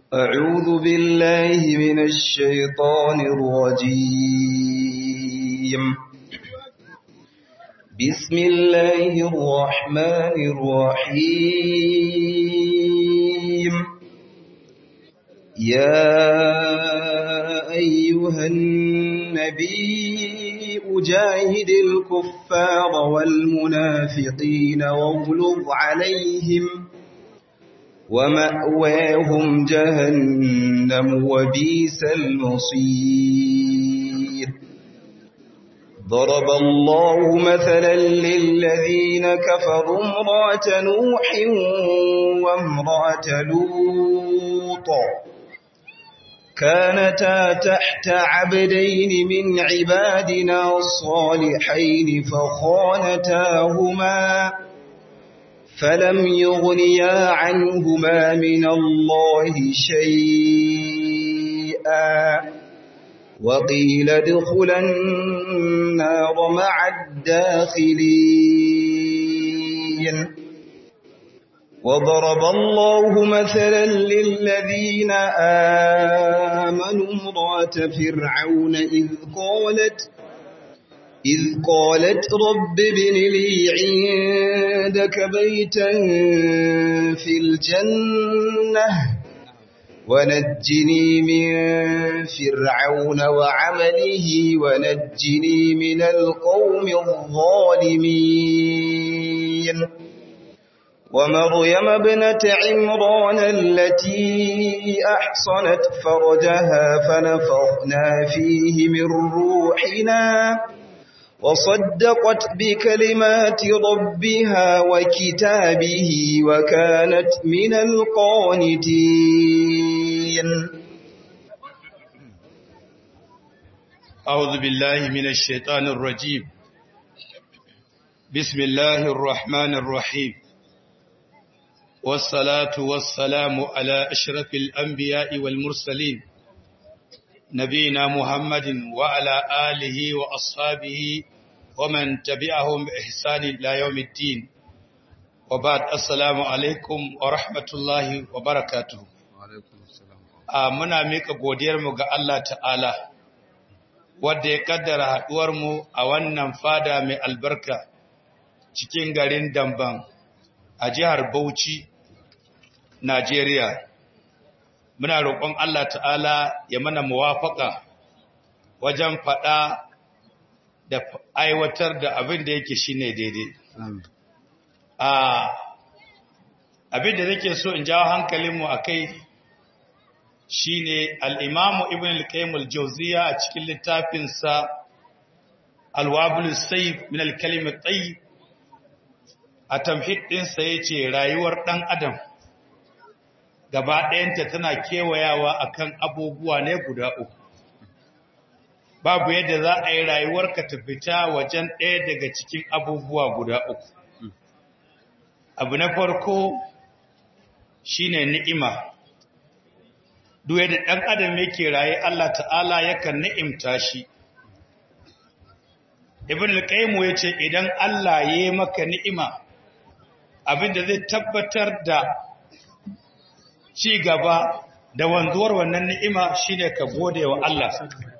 أعوذ بالله من الشيطان الرجيم بسم الله الرحمن الرحيم يا أيها النبي أجاهد الكفار والمنافقين واغلظ عليهم ومأواهم جهنم وبيس المصير ضرب الله مثلا للذين كفروا امرأة نوح وامرأة لوط كانتا تحت عبدين من عبادنا الصالحين فخانتاهما فلم يغنيا عنهما من الله شيئا وقيل ادخلا النار مع الداخلين وضرب الله مثلا للذين آمنوا امرأة فرعون إذ قالت إذ قالت رب ابن لي عندك بيتا في الجنة ونجني من فرعون وعمله ونجني من القوم الظالمين ومريم ابنة عمران التي أحصنت فرجها فنفخنا فيه من روحنا وصدقت بكلمات ربها وكتابه وكانت من القانتين أعوذ بالله من الشيطان الرجيم بسم الله الرحمن الرحيم والصلاة والسلام على أشرف الأنبياء والمرسلين نبينا محمد وعلى آله وأصحابه ومن تبعهم بإحسان إلى يوم الدين وبعد السلام عليكم ورحمة الله وبركاته muna mika godiyarmu ga Allah ta'ala wadda ya kaddara haɗuwarmu a wannan fada mai albarka cikin garin Damban a jihar Bauchi, Najeriya. muna roƙon Allah ta'ala ya mana muwafaka wajen faɗa da aiwatar da abin da yake shine daidai. Abin da nake so in jawo hankalinmu a kai shi ne al'imamu Ibn al-Qaim al-Jauziya a cikin littafinsa Alwabul Saif min al-Kalimat Tsayi a tamhid ɗinsa ya ce rayuwar ɗan Adam. gaba ɗayanta tana kewayawa akan abubuwa ne guda uku babu yadda za a yi rayuwarka ta fita wajen ɗaya daga cikin abubuwa guda uku abu na farko shine ni'ima duk yadda ɗan adam yake raye Allah ta'ala yakan ni'imta shi ibn al-qayyim yace idan Allah ya yi maka ni'ima abinda zai tabbatar da ci gaba da wanzuwar wannan ni'ima shine ka gode wa Allah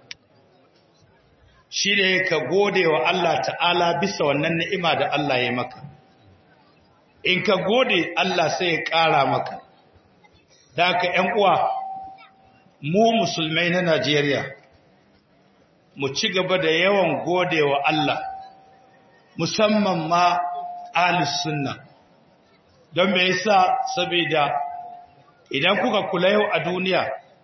shine ka gode wa Allah ta'ala bisa wannan ni'ima da Allah ya maka in ka gode Allah sai ya ƙara maka da ka ƴan uwa mu musulmai na Najeriya mu ci gaba da yawan gode wa Allah musamman ma ahlus sunna don me yasa saboda idan kuka kula yau a duniya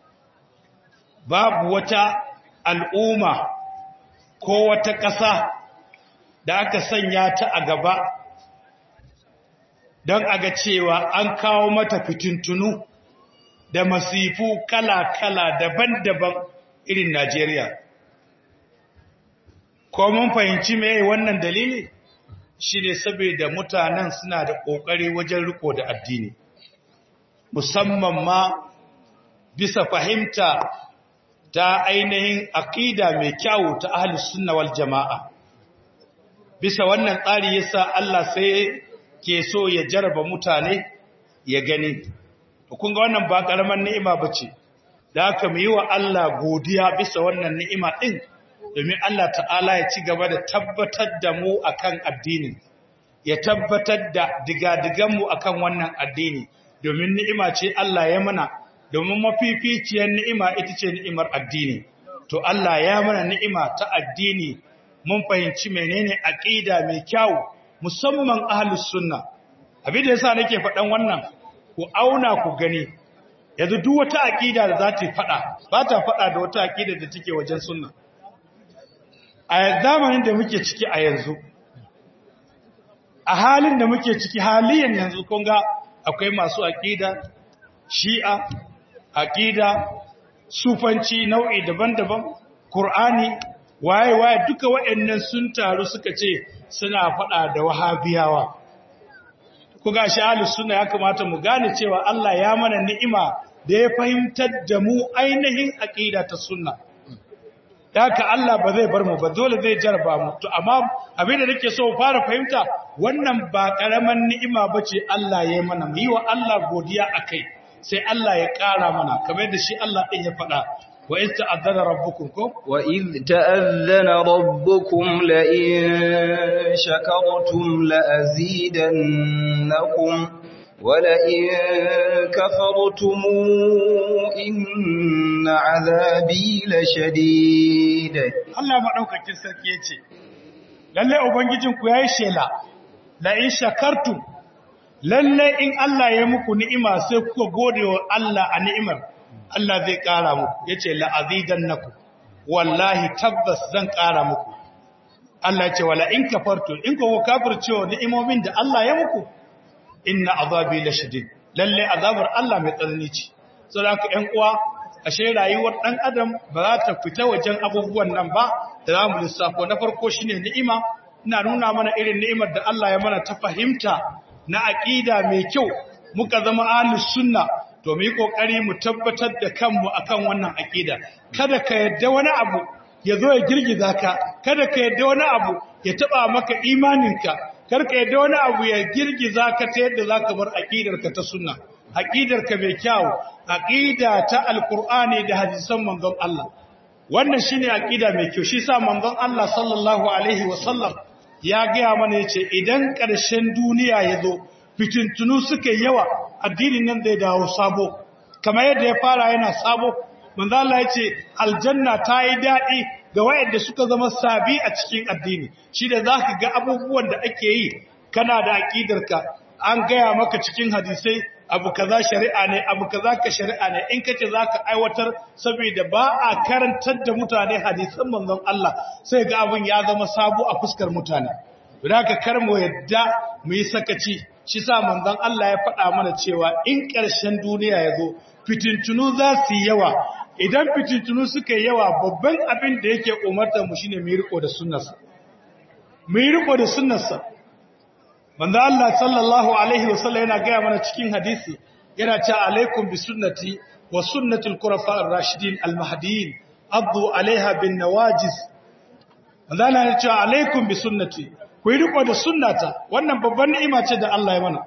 babu wata al'umma ko wata ƙasa da aka sanya ta a gaba don a ga cewa an kawo mata fitintunu da masifu kala-kala daban-daban irin Najeriya. Ko mun fahimci mai wannan dalili shi ne saboda mutanen suna da ƙoƙari wajen riko da addini. musamman ma bisa fahimta ta ainihin aƙida mai kyawu ta ahlus sunna wal jama'a bisa wannan tsari yasa Allah sai ke so ya jaraba mutane ya gani kun ga wannan ba karaman ni'ima bace da haka mu yi wa Allah godiya bisa wannan ni'ima din domin Allah ta'ala ya ci gaba da tabbatar da mu akan addinin ya tabbatar da digadigan mu akan wannan addini domin ni'ima ce Allah ya mana domin mafificiyar ni'ima ita ce ni'imar addini to Allah ya mana ni'ima ta addini mun fahimci menene aqida mai kyau musamman ahlus sunna abin da yasa nake faɗan wannan ku auna ku gani yanzu duk wata aqida da za ta faɗa ba ta faɗa da wata aqida da take wajen sunna a zamanin da muke ciki a yanzu a halin da muke ciki haliyan yanzu kun ga akwai masu aqida shi'a aqida sufanci nau'i daban-daban qur'ani waye waye duka waɗannan sun taru suka ce suna faɗa da wahabiyawa ku ga shi ahlus sunna ya kamata mu gane cewa Allah ya mana ni'ima da ya fahimtar da mu ainihin aqida ta sunna haka Allah ba zai bar mu ba dole zai jarba mu to amma abin da nake so fara fahimta wannan ba karaman ni'ima bace Allah ya mana mu yi wa Allah godiya akai sai Allah ya ƙara mana kamar da shi Allah din ya faɗa wa iz ta'azzana rabbukum ko wa iz ta'azzana rabbukum la in shakartum la azidannakum wa la in kafartum inna azabi la shadid Allah madaukakin sarki yace lalle ubangijinku yayi shela la in shakartum lalle in Allah ya muku ni'ima sai kuka gode wa Allah a ni'imar Allah zai ƙara muku yace la azidannakum wallahi tabbas zan ƙara muku Allah ce wala in kafartu in ku kafirce wa ni'imomin da Allah ya muku inna azabi lashadid lalle azabar Allah mai tsanani ce saboda haka ƴan uwa ashe rayuwar dan adam ba za ta fita wajen abubuwan nan ba da za mu lissafo na farko shine ni'ima ina nuna mana irin ni'imar da Allah ya mana ta fahimta na aqida mai kyau muka zama ahlus sunna to mu yi kokari mu tabbatar da kanmu akan wannan aqida kada ka yadda wani abu ya zo ya girgiza ka kada ka yadda wani abu ya taba maka imaninka kar ka yadda wani abu ya girgiza ka ta yadda zaka bar aqidarka ta sunna aqidarka mai kyau aqida ta alqur'ani da hadisan manzon Allah wannan shine aqida mai kyau shi sa manzon Allah sallallahu alaihi wasallam ya gaya mana yace idan ƙarshen duniya ya zo fitintunu suka yawa addinin nan zai dawo sabo kamar yadda ya fara yana sabo manzo Allah yace aljanna ta yi dadi ga wayanda suka zama sabi a cikin addini shi da zaka ga abubuwan da ake yi kana da aqidarka an gaya maka cikin hadisai abu kaza shari'a ne abu kaza ka shari'a ne in kace zaka aiwatar saboda ba a karantar da mutane hadisan manzon Allah sai ga abun ya zama sabo a fuskar mutane ka kar mu yadda mu yi sakaci shi sa manzon Allah ya faɗa mana cewa in ƙarshen duniya ya zo fitintunu za su yi yawa idan fitintunu suka yi yawa babban abin da yake umartar mu shine mu yi riko da sunnarsa mu yi riko da sunnarsa manzo Allah sallallahu alaihi wasallam yana gaya mana cikin hadisi yana cewa alaikum bi sunnati wa sunnatul khulafa ar-rashidin al-mahdiyyin addu alaiha bin nawajiz manzo Allah yana cewa alaikum bi sunnati ku yi riko da sunnata wannan babban ni'ima ce da Allah ya mana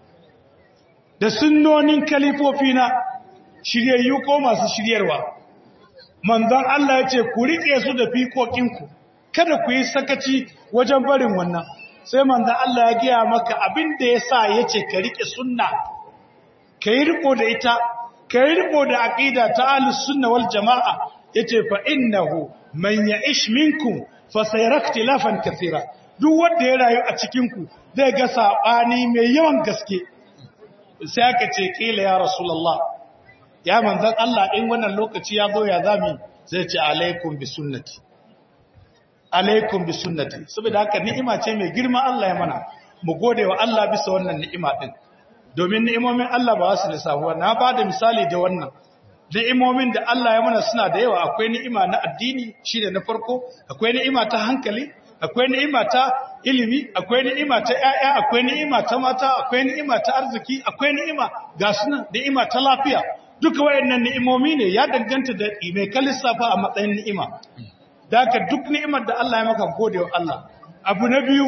da sunnonin kalifofi na shiryayyu ko masu shiryarwa manzon Allah ya ce ku rike su da fikokinku kada ku yi sakaci wajen barin wannan sai manzan Allah ya giya maka abin da ya sa ya ce ka riƙe sunna ka yi riko da ita ka yi riko da aƙida ta alus sunna wal jama'a ya ce fa innahu man ya ish minkum fa sayrakti lafan kathira duk wanda ya rayu a cikinku zai ga saɓani mai yawan gaske sai aka ce ƙila ya rasulullah ya manzan Allah in wannan lokaci ya zo ya zami zai ce alaikum bi sunnati alaikum bi sunnati saboda haka ni'ima ce mai girma Allah ya mana mu gode wa Allah bisa wannan ni'ima din domin ni'imomin Allah ba su lissafuwa na ba da misali da wannan ni'imomin da Allah ya mana suna da yawa akwai ni'ima na addini shine na farko akwai ni'ima ta hankali akwai ni'ima ta ilimi akwai ni'ima ta ƴaƴa akwai ni'ima ta mata akwai ni'ima ta arziki akwai ni'ima ga sunan ni'ima ta lafiya duka wayannan ni'imomi ne ya danganta da mai kalissafa a matsayin ni'ima Daka duk ni'imar da Allah ya maka gode wa Allah. Abu na biyu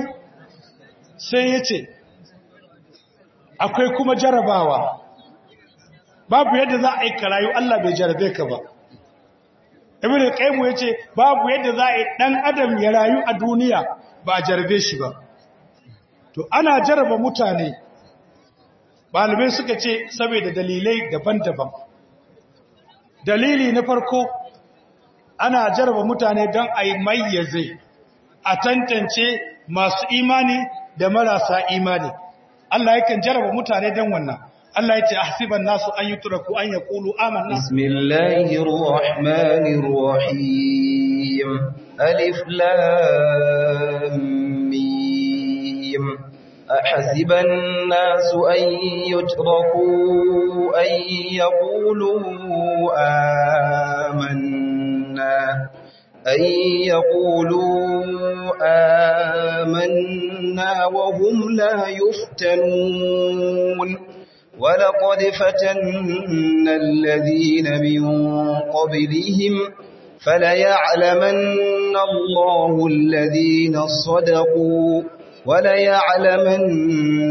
sai ya ce, akwai kuma jarabawa. babu yadda za a yi karayu Allah bai jarabe ka ba ibn al-qayyim yace babu yadda za a yi dan adam ya rayu a duniya ba a jarabe shi ba to ana jaraba mutane malamai suka ce saboda dalilai daban-daban dalili na farko ana jaraba mutane don a yi mayyaze a tantance masu imani da marasa imani Allah yakan jaraba mutane don wannan Allah ya ce ahsiban nasu an yutraku an yaqulu amanna bismillahir rahmanir rahim alif lam mim ahsiban nasu an yutraku an yaqulu amanna أن يقولوا آمنا وهم لا يفتنون ولقد فتنا الذين من قبلهم فليعلمن الله الذين صدقوا وليعلمن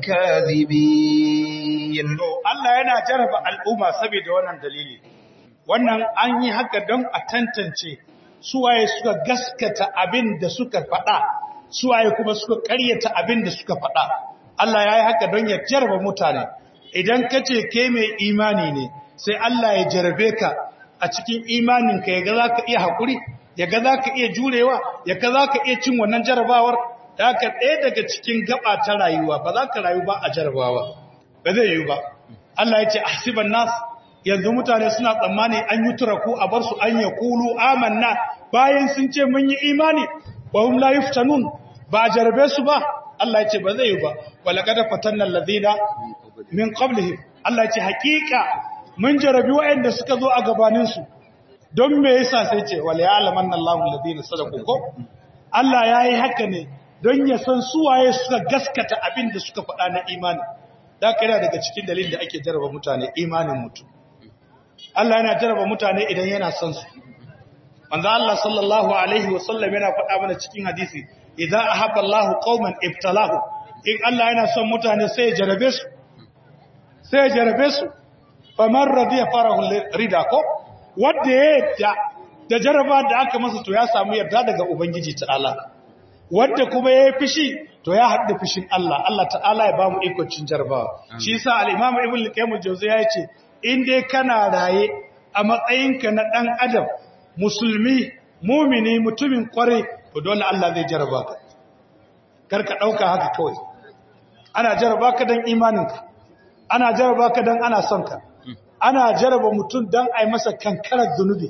الكاذبين Allah yana jaraba al'umma saboda wannan dalili wannan an yi haka don a tantance suwaye suka gaskata abin da suka faɗa suwaye kuma suka ƙaryata abin da suka faɗa Allah ya yi haka don ya jaraba mutane idan ka ce ke mai imani ne sai Allah ya jarabe ka a cikin imaninka ya ga za ka iya haƙuri ya ga za ka iya jurewa ya ga za ka iya cin wannan jarabawar da ka ɗaya daga cikin gaba ta rayuwa ba za ka rayu ba a jarabawa ba zai yi ba Allah ya ce ahsiban nas yanzu mutane suna tsammani an yi turaku a bar su an ya kulu amanna bayan sun ce mun yi imani wa hum la yuftanun ba a jarabe su ba Allah ya ce ba zai yi ba walaqad fatanna alladhina min qablihim Allah ya ce hakika mun jarabi waɗanda suka zo a gabanin su don me yasa sai ce wal ya'lamanna Allahu alladhina sadaqu ko Allah yayi haka ne don ya san su waye suka gaskata abin da suka faɗa na imani da kana daga cikin dalilin da ake jaraba mutane imanin mutum Allah yana jaraba mutane idan yana son su manzo Allah sallallahu alaihi wasallam yana faɗa mana cikin hadisi idza ahabba Allahu qauman ibtalahu in Allah yana son mutane sai ya jarabe su sai ya jarabe su faman radiya farahu rida ko wanda ya yadda da jaraba da aka masa to ya samu yarda daga ubangiji ta'ala wanda kuma ya yi fishi to ya haɗu fishin Allah Allah ta'ala ya bamu ikon cin jarabawa shi yasa al-Imam Ibn al-Qayyim al-Jawziyya ya ce in dai kana raye a matsayinka na ɗan adam musulmi mumini mutumin kwarai to dole Allah zai jaraba ka karka ɗauka haka kawai ana jaraba ka don imaninka ana jaraba ka don ana son ka ana jaraba mutum don a yi masa kankarar zunubi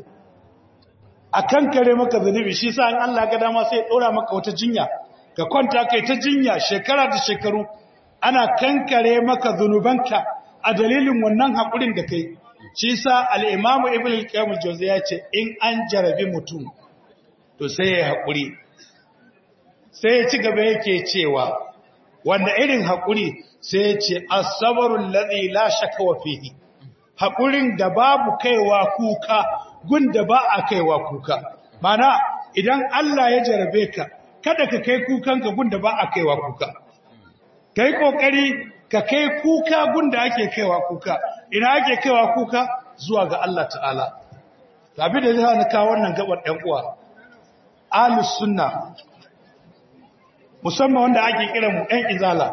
a kankare maka zunubi shi sa in Allah ga dama sai ya ɗora maka wata jinya ka kwanta kai ta jinya shekara da shekaru ana kankare maka zunubanka a dalilin wannan haƙurin da kai shi sa al'imamu ibn al-qayyim al ya ce in an jarabi mutum to sai ya haƙuri sai ya ci gaba yake cewa wanda irin haƙuri sai ya ce asabarun ladhi la shakka wa fihi haƙurin da babu kaiwa kuka gun da ba a kaiwa kuka mana idan Allah ya jarabe ka kada ka kai kukanka gun da ba a kaiwa kuka kai kokari ka kai kuka gunda ake kaiwa kuka ina ake kaiwa kuka zuwa ga Allah ta'ala tabi da zai na kawo wannan gabar ɗan uwa ahlus sunna musamman wanda ake kira mu ɗan izala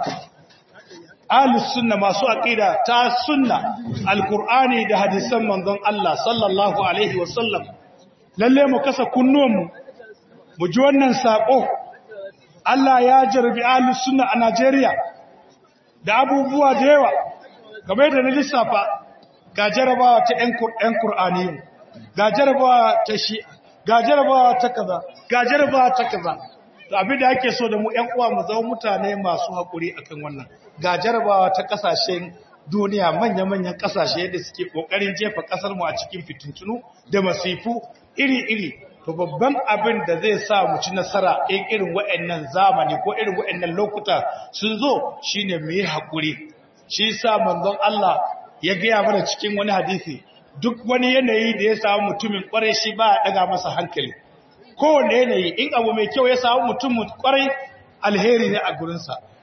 ahlus sunna masu aqida ta sunna alqur'ani da hadisan manzon Allah sallallahu alaihi wasallam lalle mu kasa kunnuwanmu mu ji wannan sako Allah ya jarbi ahlus sunna a Najeriya da abubuwa da yawa game da na lissafa ga jarabawa ta ‘yan Kur'aniyu, ga jarabawa ta shi, ga jarabawa ta kaza, ga jarabawa ta kaza. To abin da ake so da mu ‘yan uwa mu zama mutane masu haƙuri akan wannan. Ga jarabawa ta ƙasashen duniya manya-manyan ƙasashe da suke ƙoƙarin jefa ƙasar mu a cikin fitintunu da masifu iri-iri. To babban abin da zai sa mu ci nasara in irin wa'annan zamani ko irin wa'annan lokuta sun zo shine mu yi haƙuri. Shi sa manzon Allah ya gaya mana cikin wani hadisi duk wani yanayi da ya samu mutumin kwarai shi ba a daga masa hankali kowane yanayi in abu mai kyau ya samu mutum kwarai alheri ne a gurinsa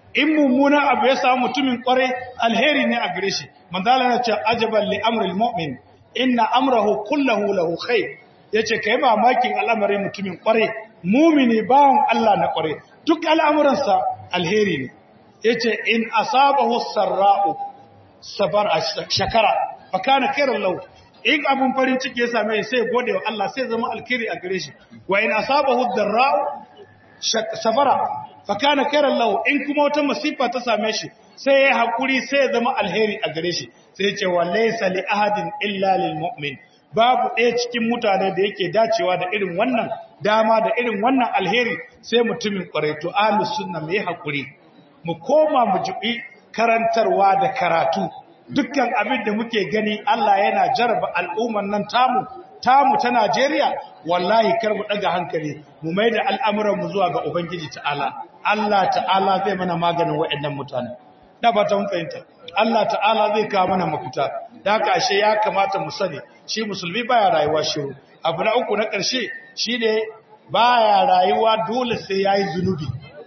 in mummunan abu ya samu mutumin kware alheri ne a gare shi manzala na ce ajaban li amril mu'min inna amrahu kullahu lahu khair yace kai mamakin al'amarin mutumin kware mumini bawon Allah na kware duk al'amuransa alheri ne yace in asabahu sarra'u sabar shakara fa kana khairan lahu in abun farin ciki ya same sai gode wa Allah sai zama alkhairi a gare shi wa in asabahu darra'u safara fa kana khairan lahu in kuma wata masifa ta same shi sai ya hakuri sai ya zama alheri a gare shi sai ya ce wa laysa li ahadin illa lil mu'min babu ɗaya cikin mutane da yake dacewa da irin wannan dama da irin wannan alheri sai mutumin kwarai to ahlus sunna mai hakuri mu koma mu jibi karantarwa da karatu dukkan abin da muke gani Allah yana jaraba al'umman nan tamu tamu ta Najeriya wallahi kar mu daga hankali mu mai da al'amuran mu zuwa ga ubangiji ta'ala Allah ta'ala zai mana maganin waɗannan mutane da ba ta mun fahimta Allah ta'ala zai kawo mana mafita da haka ashe ya kamata mu sani shi musulmi baya rayuwa shiru abu na uku na ƙarshe shine baya rayuwa dole sai yayi zunubi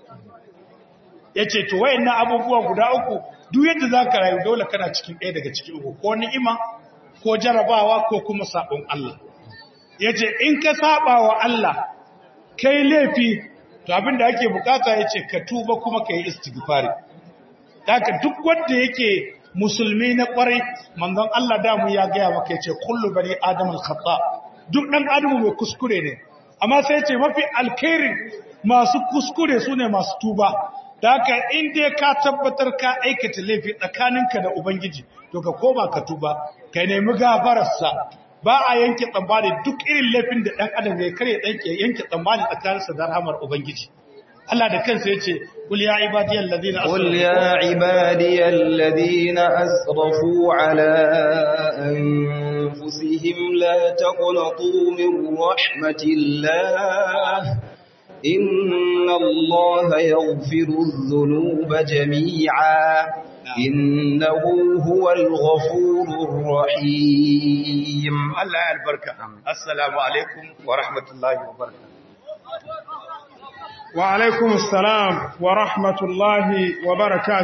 yace to wayannan abubuwa guda uku duk yadda zaka rayu dole kana cikin ɗaya daga cikin uku ko ni'ima ko jarabawa ko kuma sabon Allah yace in ka saba wa Allah kai laifi to abinda ake bukata yace ka tuba kuma kai istighfari Daka duk wanda yake musulmi na kwarai manzon Allah damu ya gaya maka yace kullu bani adam al-khata duk dan adamu mai kuskure ne amma sai yace mafi alkhairin masu kuskure sune masu tuba Daka in dai ka tabbatar ka aikata laifi tsakaninka da ubangiji to ka koma ka tuba ka nemi gafararsa ba a yanke tsambani duk irin laifin da dan adam ya kare dan yanke tsambani tsakaninsa da rahmar ubangiji Allah da kansa yace kul ya ibadiyal ladina asrafu qul ya ibadiyal ladina asrafu ala anfusihim la taqnatu min rahmatillah inna allaha yaghfiru dhunuba jami'a innahu huwal ghafurur rahim Allah ya albarka assalamu alaikum wa rahmatullahi wa barakatuh وعليكم السلام ورحمة الله وبركاته